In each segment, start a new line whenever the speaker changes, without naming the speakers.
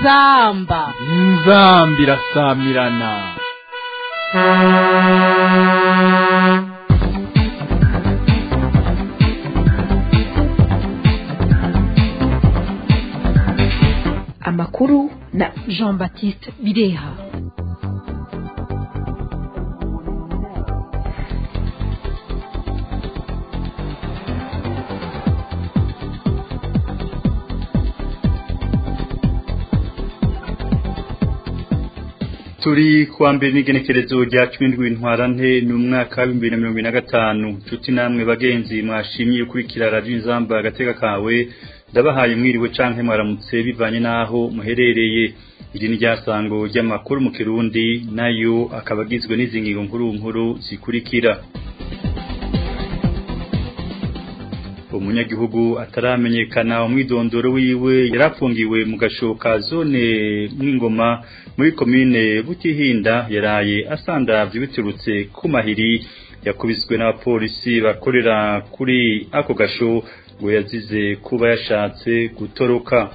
inzamba
inzamba irasamirana
amakuru na
jean baptiste bireha
turi kuwa mbere n'igenekerezo rya cumi n'indwi ntwarante ni umwaka w'ibihumbi bibiri na mirongo ine na gatanu nshuti namwe bagenzi mwashimye ukurikira radiyo inzamba agateka kawe ndabahaye mwiriwe canke mwaramutse bivanye n'aho muherereye iri ni ryasango ry'amakuru mu kirundi nayo akaba agizwe n'izi ngingo nkuru nkuru zikurikira umunyagihugu ataramenyekana umwidondoro wiwe yarapfungiwe mu gashoka zone mw'ingoma muri komine butihinda yaraye asandavye biturutse ku mahiri yakubiswe n'abapolisi bakorera kuri ako gasho ngo yazize kuba yashatse gutoroka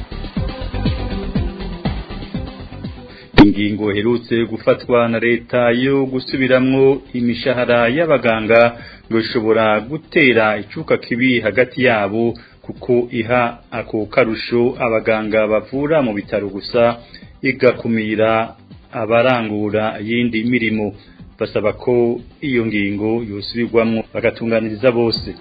ingingo herutse gufatwa na leta yo gusubiramwo imishahara y'abaganga ngo ishobora gutera icuka kibi hagati yabo kuko iha ako karusho abaganga bavura mu bitaro gusa igakumira abarangura yindi mirimo basaba ko iyo ngingo yosubirwamwo bagatunganiriza bose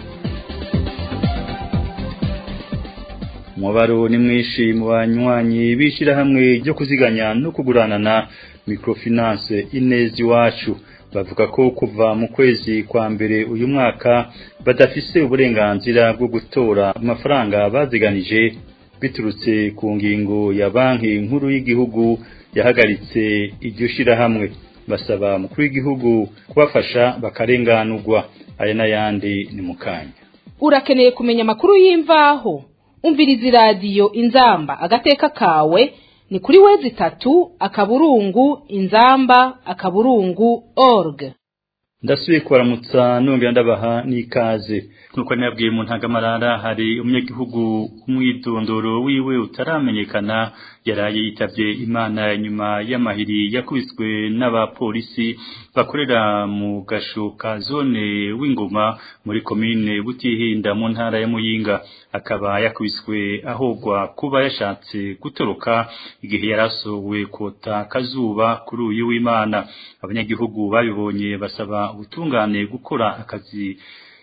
umubaro ni mwinshi mu banywanyi b'ishyirahamwe ryo kuziganya no kuguranana microfinance inezi iwacu bavuga ko kuva mu kwezi kwa mbere uyu mwaka badafise uburenganzira bwo gutora amafaranga baziganije biturutse ku ngingo ya banki nkuru y'igihugu yahagaritse iryo shyirahamwe basaba mukuru w'igihugu kubafasha bakarenganurwa aya n'ayandi ni mu kanya
urakeneye kumenya amakuru y'imvaho umviriza iradiyo inzamba agateka kawe ni kuri wezi itatu akaburungu inzamba akaburungu org
ndasubiye kubaramutsa nongera ndabaha n'ikaze nkuko nabwiye mu ntangamarara hari umunyagihugu umwidondoro wiwe utaramenyekana yaraye yitavye imana nyuma y'amahiri yakubiswe n'abapolisi bakorera mu gasho ka zone w'ingoma muri komine butihinda mu ntara ya muyinga akaba yakubiswe ahogwa kuba yashatse gutoroka igihe yarasohowe kota kazuba kuri uyu w'imana abanyagihugu babibonye basaba ubutungane gukora akazi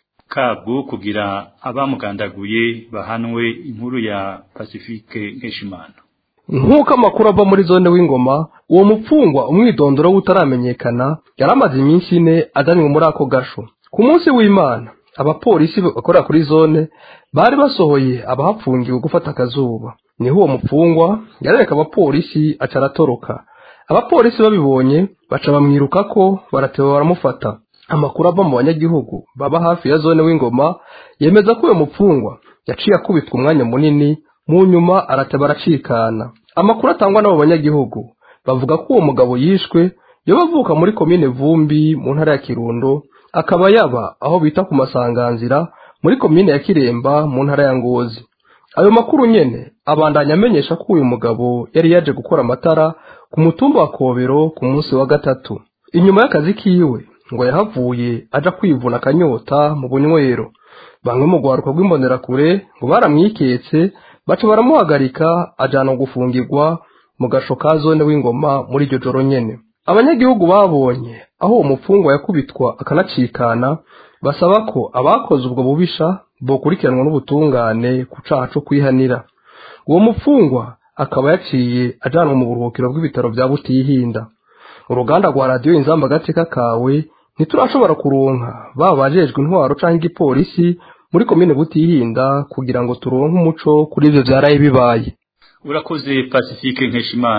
kabwo kugira abamugandaguye bahanwe inkuru ya Pacifique Nkeshimana
nk'uko amakuru ava muri zone w'ingoma uwo mupfungwa umwidondoro w'utaramenyekana yari amaze iminsi ine ajanywe muri ako gasho ku munsi w'imana abapolisi bakorera kuri zone bari basohoye abahapfungiwe gufata akazuba niho uwo mupfungwa yarereka abapolisi aca aratoroka abapolisi babibonye baca bamwiruka ko baratewe baramufata amakuru ava mu banyagihugu baba hafi ya zone w'ingoma yemeza ko uwo mupfungwa yaciye akubitwa umwanya munini mu nyuma arateba aracikana amakuru atangwa n'abo banyagihugu bavuga ko uwo mugabo yishwe yoba avuka muri komine vumbi mu ntara ya kirundo akaba yaba aho bita ku masanganzira muri komine ya kiremba mu ntara ya ngozi ayo makuru nyene abandanya amenyesha ko uyu mugabo yari yaje gukora amatara ku mutumba wa kobero ku munsi wa gatatu inyuma y'akazi kiwe ngo yahavuye aja kwivuna akanyota mu bunywero bamwe mu rwaruka rw'imbonerakure ngo baramwiketse baca baramuhagarika ajana gufungirwa mu gasho ka zone w'ingoma muri iryo joro nyene abanyagihugu babonye aho uwo mupfungwa yakubitwa akanacikana basaba ko abakoze ubwo bubisha bokurikiranwa n'ubutungane ku caha co kwihanira uwo mupfungwa akaba yaciye ajanwa mu buruhukiro bw'ibitaro vya butihinda uruganda rwa radiyo inzamba agateka kawe ntiturashobora kuronka baba bajejwe intwaro canke igipolisi muri komine butihinda kugira ngo turonke umuco kuri ivyo vyaraye bibaye
urakoze pacifique nkeshimana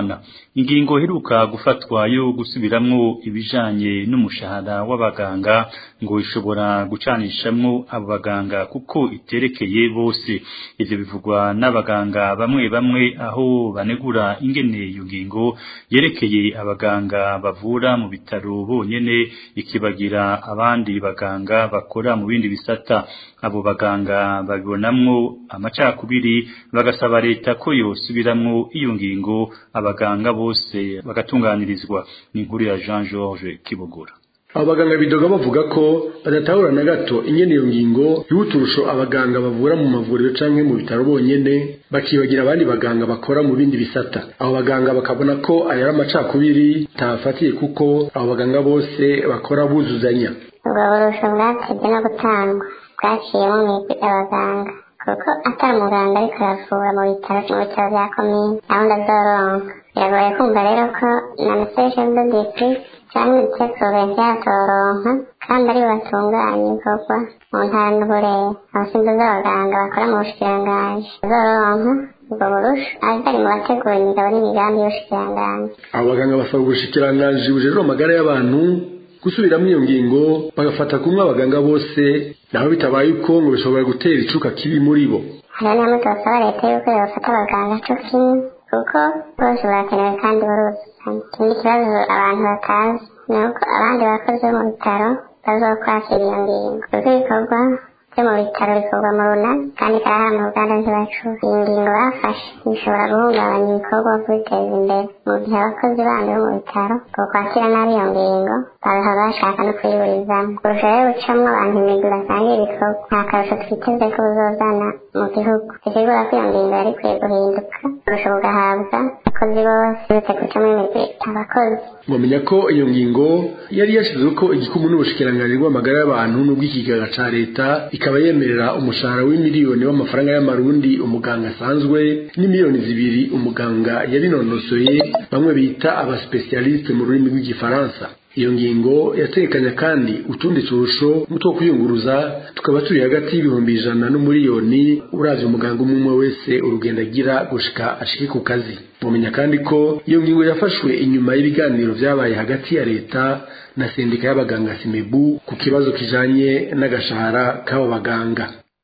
ingingo heruka gufatwa yo gusubiramwo ibijanye n'umushahara w'abaganga ngo ishobora gucanishamwo abo baganga kuko iterekeye bose ivyo bivugwa n'abaganga bamwe bamwe aho banegura ingene iyo ngingo yerekeye abaganga bavura mu bitaro bonyene ikibagira abandi baganga bakora mu bindi bisata abo baganga babibonamwo amacakubiri bagasaba leta ko yosubiramwo iyo ngingo abaganga bose bagatunganirizwa ni inkuru ya Jean Georges Kibogora
abo baganga bidoga bavuga ko badatahura na gato ingene iyo ngingo y'uturusho abaganga bavura mu mavuriro canke mu bitaro bonyene bakibagira abandi baganga bakora mu bindi bisata abo baganga bakabona ko aya ari amacakubiri tabafatiye kuko abo baganga bose bakora buzuzanya
ubwo burusho bwatebye no gutangwa bwaciyemo mu migwi y'abaganga kuko atari umuganga ariko aravura mu bitaro mu bitaro bya komine gahunda zoronka biragoye kumva rero ko na meseshe do district cyangwa ibitekuro byatoronka kandi ari batunganya ibikorwa mu ntara n'uburere abasinzi z'abaganga bakora mu bushikiranganji zoronka ubwo burusha azari mu bategura imigabo n'imigambi y'ubushikiranganji
abo baganga basaba ubushikiranganji bujejwe amagara y'abantu gusubiramo iyo ngingo bagafata kumwe abaganga bose naho bitabaye uko ngo bishobora gutera icuka kibi muri bo
hariho n'amwe tubasaba leta yuko yofata abaganga co kimwe kuko bose barakenewe kandi baruzuzanya ikindi kibazo abantu batazi ni uko abandi bakozi bo mu bitaro bazokwakira iyo ngingo kuko ibikorwa byo mu bitaro bikorwa mu runani kandi karahara mu ruganda ntibacura iyi ngingo bafashe bishobora guhungabanya ibikorwa kubiteza imbere mu gihe abakozi bandi bo mu bitaro bokwakira nabi iyo ngingo baba bashaka no kuyiburizamo kurusha rero gucamwo abantu imigwi basangira ibikorwa nta karusho twiteze ko buzozana mu gihugu bisigura ko iyo ngingo yari ikwiye guhinduka kurusha bugahabwa abakozi bose uretse gucamo imigwi abakozi
mwamenya ko iyo ngingo yari yashyizweho ko igikumwe n'ubushikiranganji bw'amagara y'abantu n'ubw'ikigega ca leta ikaba yemerera umushahara w'imiliyoni w'amafaranga y'amarundi umuganga asanzwe n'imiliyoni zibiri umuganga yabinonosoye bamwe bita abasipesialiste mu rurimi rw'igifaransa iyo ngingo yatekanya kandi utundi turusho n'utwo kwiyunguruza tukaba turi hagati y'ibihumbi ijana n'umuriyoni uravye umuganga umwe umwe wese urugendo agira gushika ashike ku kazi mumenya kandi ko iyo ngingo yafashwe inyuma y'ibiganiro vyabaye hagati ya leta na sendika y'abaganga simebu ku kibazo kijanye n'agashahara k'abo baganga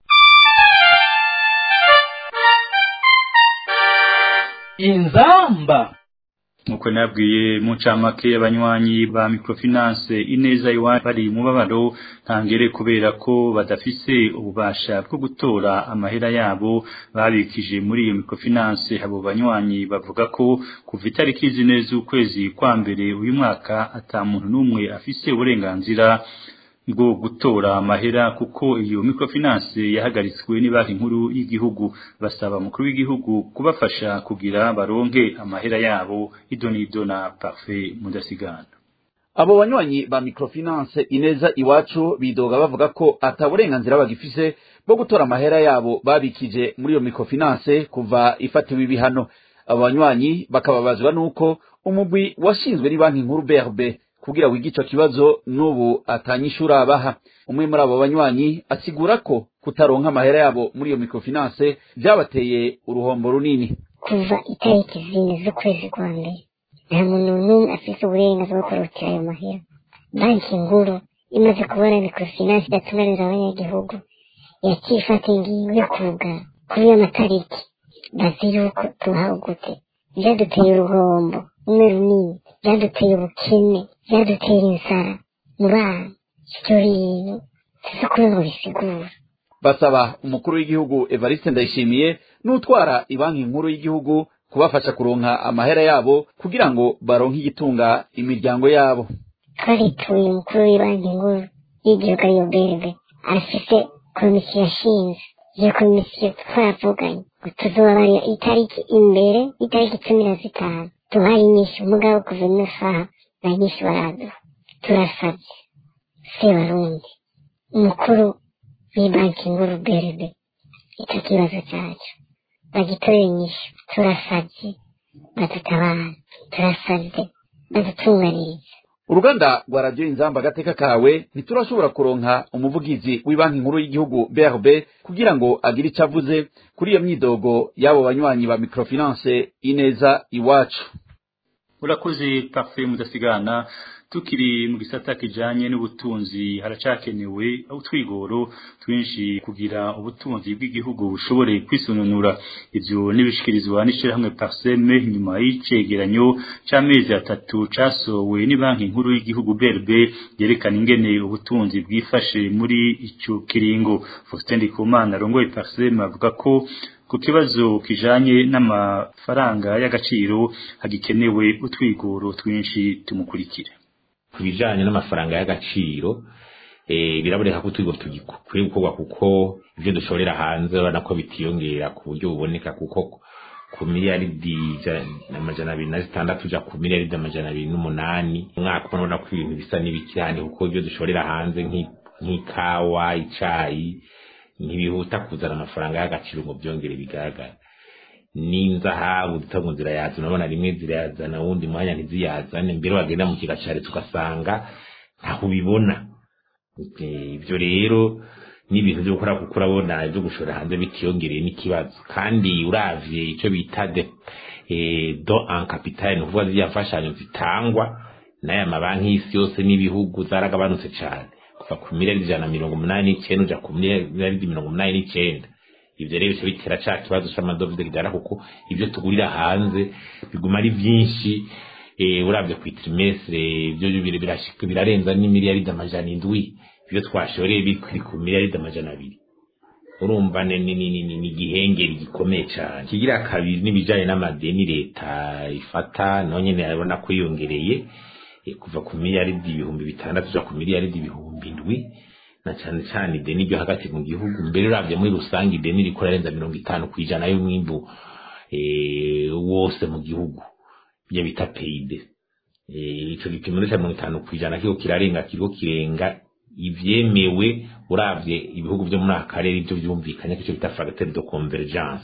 inzamba
nkuko nabwiye mu ncamake y'abanywanyi ba microfinance ineza iwacu bari mu babaro ntangere kubera ko badafise ububasha bwo gutora amahera yabo babikije muri iyo microfinance abo banywanyi bavuga ko kuva itariki zine z'ukwezi kwa mbere uyu mwaka ata muntu n'umwe afise uburenganzira bwo gutora amahera kuko iyo microfinance yahagaritswe ni banki nkuru y'igihugu basaba mukuru w'igihugu kubafasha kugira baronke amahera yabo idonido na parfait mudasigana
abo banywanyi ba microfinance ineza iwacu bidoga bavuga ko ata burenganzira bagifise bwo gutora amahera yabo babikije muri iyo microfinance kuva ifatiwe ibihano abo banywanyi bakababazwa n'uko umugwi washinzwe ni banki nkuru brb kugira wige ico kibazo n'ubu atanyishura abaha umwe muri abo banywanyi asigura ko kutaronka amahera yabo muri iyo microfinance vyabateye uruhombo runini
kuva itariki zine z'ukwezi kwa mbere nta muntu n'umwe afise uburenganzira bwo kurutira ayo mahera banki nkuru imaze kubona microfinance idatunganira abanyagihugu yaciye ifata ingingo yo kugara kuri iyo matariki bazi yuko tuhawe gute vyaduteye uruhombo rumwe runini vyaduteye ubukene vyadutera inzara mu bana ivyo bintu sizo kuri ngo bisigura
basaba umukuru w'igihugu evariste ndayishimiye n'utwara ibanki nkuru y'igihugu kubafasha kuronka amahera yabo kugira ngo baronke igitunga imiryango yabo
twarituye umukuru w'ibanki nkuru y'igihugu ariyo berbe afise komisiyo yashinze iyo komisiyo twaravuganye ngo tuzobabarira itariki imbere y'itariki cumi na zitanu tuhaye inyishu mugabo kuva ino saha nta nyinshi baraduha turasavye sebarundi umukuru w'ibanki nkuru berbe ico kibazo cacu bagitorera inyishu turasavye badutabara turasavye badutunganirize
uruganda rwa radiyo inzamba agateka kawe ntiturashobora kuronka umuvugizi w'ibanki nkuru y'igihugu brb kugira ngo agire icyo avuze kuri iyo myidogo y'abo banywanyi ba microfinance ineza iwacu
urakoze parfait mudasigana tukiri mu gisata kijanye n'ubutunzi haracakenewe utwigoro twinshi kugira ubutunzi bw'igihugu bushobore kwisununura ivyo nibishikirizwa n'ishirahamwe Parseme nyuma y'icegeranyo c'amezi atatu casowe ni banki nkuru y'igihugu BRB yerekana ingene ubutunzi bwifashe muri ico kiringo Faustin Ndikumana arongoye Parseme avuga ko ku kibazo kijanye n'amafaranga y'agaciro hagikenewe utwigoro twinshi tumukurikire
ku bijanye n'amafaranga y'agaciro eh biraboneka ko utwigo tugikwiye gukorwa kuko ivyo dushorera hanze urabona ko bitiyongera ku buryo buboneka kuko ku miliyaridi amajana abiri na zitandatu uja ku miliyaridi amajana abiri n'umunani umwaka ubona ko ibintu bisa n'ibikirane kuko ivyo dushorera hanze nk'ikawa icayi ntibihuta kuzana amafaranga y'agaciro ngo byongere bigaragara n'inzahabu zita ngo zirayazana urabona rimwe zirayazana wundi mwanya ntiziyazane mbere wagenda mu kigacari tugasanga ntaho ubibona ibyo rero n'ibintu byo gukora kuko urabona ibyo gushora hanze bitiyongereye n'ikibazo kandi uravye ico bita de do en capital ni ukuvuga ziriya mfashanyo zitangwa n'aya mabanki y'isi yose n'ibihugu zaragabanutse cane kuva ku miliyaridi ijana na mirongo umunani n'icenda uja ku miliyaridi mirongo umunani n'icenda ivyo rero bica bitera ca kibazo c'amadovize kijana kuko ivyo tugurira hanze biguma ari vyinshi uravye ku trimestre ivyo birashika birarenza n'imiliyaridi amajana indwi ivyo twashoreye bikiri ku miliyaridi amajana abiri urumva ni igihengeri gikomeye cane kigira kabiri n'ibijanye n'amadeni leta ifata naho nyene arabona ko yiyongereye kuva ku miliyaridi ibihumbi bitandatu uja ku miliyaridi ibihumbi indwi na cyane cyane ideni ryo hagati mu gihugu mbere uravye muri rusange ideni rikora renza mirongo itanu ku ijana y'umwimbu wose mu gihugu ibyo bita peyide ico gipimo ca mirongo itanu ku ijana kiriko kirarenga kiriko kirenga ivyemewe uravye ibihugu vyo muri aka karere ivyo vyumvikanye ko ico bita fracteur de convergence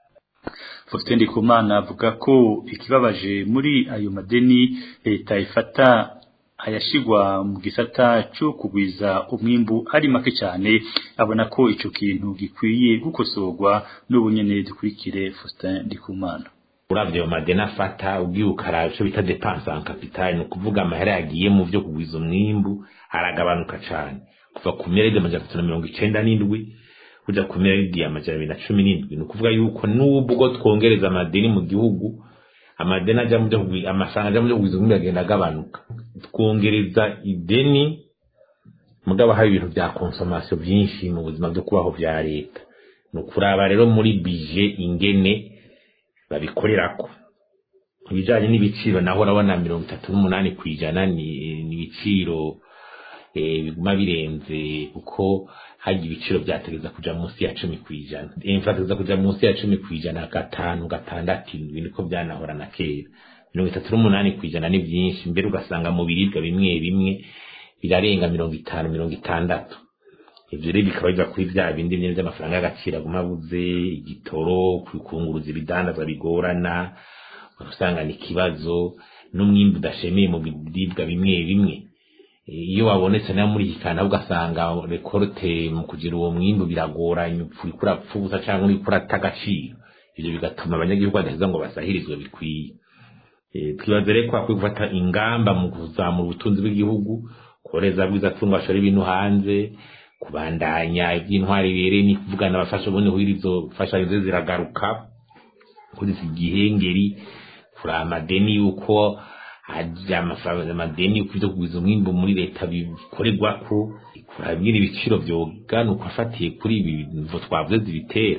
Faustin Ndikumana avuga ko ikibabaje muri ayo madeni leta ifata ayashigwa mu gisata cyo kugwiza umwimbu ari make cyane abona ko ico kintu gikwiye gukosorwa n'ubunyene dukurikire Faustin Ndikumana
uravye ayo madeni afata ugiye ukaraba ico bita dépense en capital ni ukuvuga amahera yagiye mu vyo kugwiza umwimbu aragabanuka cane kuva ku miliyaridi amajana atatu na mirongo icenda n'indwi kuja ku miliyaridi amajana abiri na cumi n'indwi ni ukuvuga yuko n'ubwo twongereza amadeni mu gihugu amadeni aja mu byo amafaranga aja mu byo kugwiza umwimbu agenda agabanuka twongereza ideni mugabo hari ibintu vya consommation vyinshi mu buzima byo kubaho vya leta ni ukuraba rero muri bije ingene babikorerako ibijanye n'ibiciro naho urabona mirongo itatu n'umunani kw'ijana ni ibiciro biguma birenze kuko hari ibiciro vyategeza kuja munsi ya cumi kw'ijana imfategeza kuja munsi ya cumi kw'ijana gatanu gatandatu indwi niko vyanahora na kera mirongo itatu n'umunani kw'ijana ni vyinshi mbere ugasanga mu biribwa bimwe bimwe birarenga mirongo itanu mirongo itandatu ivyo rero bikaba biva kuri vya bindi nyene vy'amafaranga y'agaciro aguma abuze igitoro kunguruza ibidandazwa bigorana usanga ni ikibazo n'umwimbu udashemeye mu biribwa bimwe bimwe iyo wabonetse nayo muri iki kantu ugasanga rekorte mu kugira uwo mwimbu biragoranye uriko urapfa ubusa canke uriko urata agaciro ivyo bigatuma abanyagihugu badaheza ngo basahirizwe bikwiye twibaza rero ko hakwiye gufata ingamba mu kuzamura ubutunzi bw'igihugu koreza bwiza tungo bashora ibintu hanze kubandanya iby'intwari bibereye ni kuvugana abafasha ubundi kugira izo mfashanyo ze ziragaruka kuzisa igihengeri kuri amadeni yuko hajya amafaranga amadeni yuko ibyo kugwiza umwimbu muri leta bikorerwako kurabwira ibiciro vyoganuka afatiye kuri ibi bintu twavuze zibitera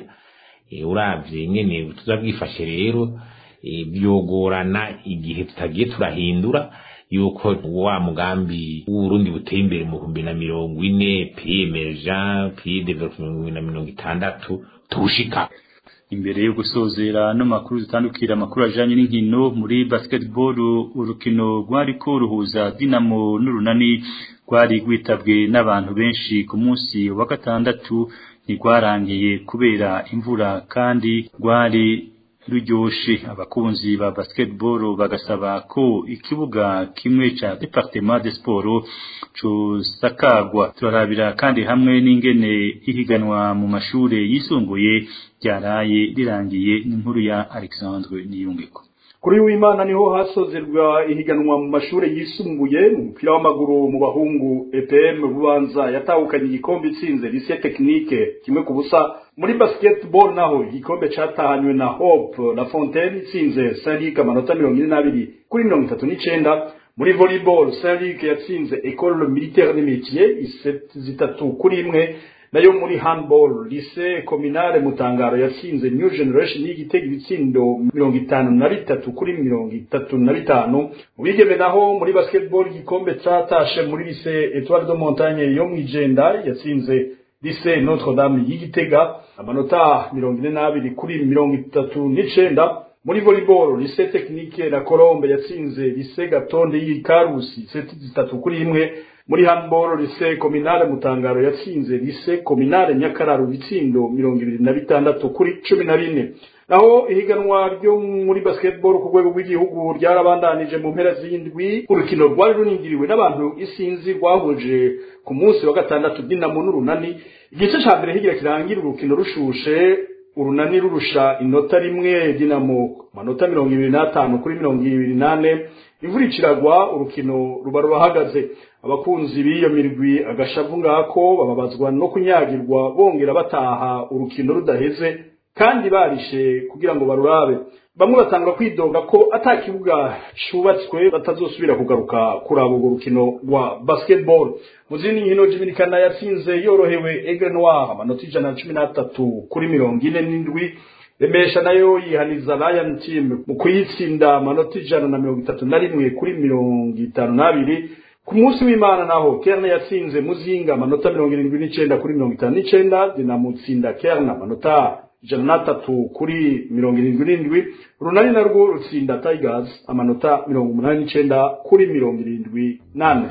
uravye nyene tuzabwifashe rero byogorana igihe tutagiye turahindura yuko wa mugambi w'uburundi buteye imbere mu bihumbi na mirongo ine piye emergent piye development na mirongo itandatu tuwushika
imbere yo gusozera no makuru zitandukira amakuru ajanye n'inkino muri basketball urukino rwariko ruhuza Dinamo n'urunani rwari rwitabwe n'abantu benshi ku munsi wa gatandatu ntigwarangiye kubera imvura kandi rwari ruryoshe abakunzi ba basketball bagasaba ko ikibuga kimwe ca departement de sport cosakagwa turarabira kandi hamwe n'ingene ihiganwa mu mashure yisumbuye ryaraye rirangiye n'inkuru ya Alexandre Niyungeko
kuri w'imana niho hasozerwa ihiganwa mu mashuri yisumbuye mu mupira w'amaguru mu bahungu EPM bubanza yatahukanye igikombe itsinze lycée technique kimwe ku busa muri basketball naho igikombe catahanywe na Hope La Fontaine itsinze Saint-Luc amanota mirongo ine n'abiri kuri mirongo itatu n'icenda muri volleyball Saint-Luc yatsinze Ecole Militaire des Métiers iseti zitatu kuri imwe nayo muri handball lycée communale mutangaro yatsinze new generation y'igitego ibitsindo mirongo itanu na bitatu kuri mirongo itatu na bitanu mu bigeme naho muri basketball igikombe catashe muri lycée etoile de montagne yo mw'ijenda yatsinze lycée notre dame y'igitega amanota mirongo ine n'abiri kuri mirongo itatu n'icenda muri volleyball lycée technique na colombe yatsinze lycée gatonde y'ikarusi seti zitatu kuri imwe muri handball lycée communale mutangaro yatsinze lycée communale nyakararo bitsindo mirongo ibiri na bitandatu kuri cumi na bine naho ihiganwa ryo muri basketball ku rwego rw'igihugu ryarabandanije mu mpera z'indwi urukino rwari runingiriwe n'abantu isinzi rwahuje ku munsi wa gatandatu dinamo n'urunani igice ca mbere higira kirangira urukino rushushe urunani rurusha inota rimwe dinamo manota mirongo ibiri n'atanu kuri mirongo ibiri n'ane imvura iciragwa urukino ruba rurahagaze abakunzi b'iyo mirwi agashavu ngako bababazwa no kunyagirwa bongera bataha urukino rudaheze kandi barishe kugira ngo barurabe bamwe batanga kwidoga ko ata kibuga cubatswe batazosubira kugaruka kuraba urwo rukino rwa basketball mu zindi nkino jiminikana yatsinze yorohewe Aigle Noir amanota ijana na cumi n'atatu kuri mirongo ine n'indwi remesha nayo yihaniza Lion Team mu kuyitsinda amanota ijana na mirongo itatu na rimwe kuri mirongo itanu n'abiri ku munsi w'imana naho kerna yatsinze muzinga amanota mirongo irindwi n'icenda kuri mirongo itanu n'icenda dinamutsinda kerna amanota ijana n'atatu kuri mirongo irindwi n'indwi runani narwo rutsinda tigers amanota mirongo umunani n'icenda kuri mirongo irindwi n'ane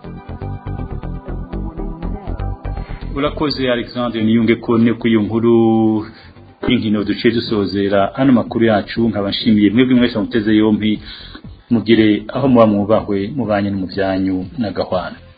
urakoze alexandre niyunge ko ne ku iyo nkuru y'inkino duciye dusozera ano makuru yacu nkaba nshimiye mwebwe mwese muteze yompi mugire aho muba mwubahwe mubanye no mu byanyu n'agahwana